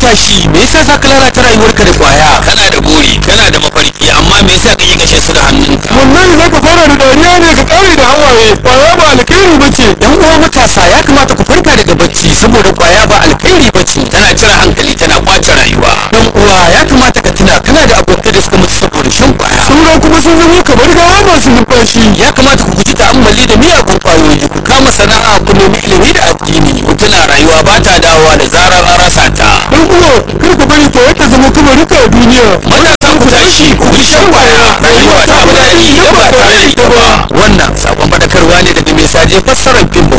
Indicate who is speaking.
Speaker 1: matashi me yasa za ka lalata rayuwarka da kwaya
Speaker 2: kana da buri kana da mafarki amma me yasa kake kashe su da hannunka
Speaker 3: wallahi za ka fara da dariya ne ka kare da hawaye kwaya ba alkhairi ba ce
Speaker 1: yan uwa matasa ya kamata ku farka daga bacci saboda kwaya ba alkhairi ba ce
Speaker 2: tana cire hankali tana kwace rayuwa
Speaker 1: dan uwa ya kamata ka tuna kana da abokai da suka mutu saboda shan kwaya
Speaker 3: sauran kuma sun zama kamar gawa masu numfashi
Speaker 1: ya kamata ku guji ta'ammali da miyagun kwayoyi ku kama sana'a ku nemi ilimi da addini
Speaker 2: ku tuna rayuwa ba ta dawowa da zarar an rasa ta
Speaker 3: dan uwa kar ku bari kwaya ta zama kamarika a duniya
Speaker 2: matasan ku tashi ku bi shan kwaya rayuwa ta fi daɗi idan ba tare da ita ba
Speaker 1: wannan sakon fadakarwa ne daga mai saje fassarar fim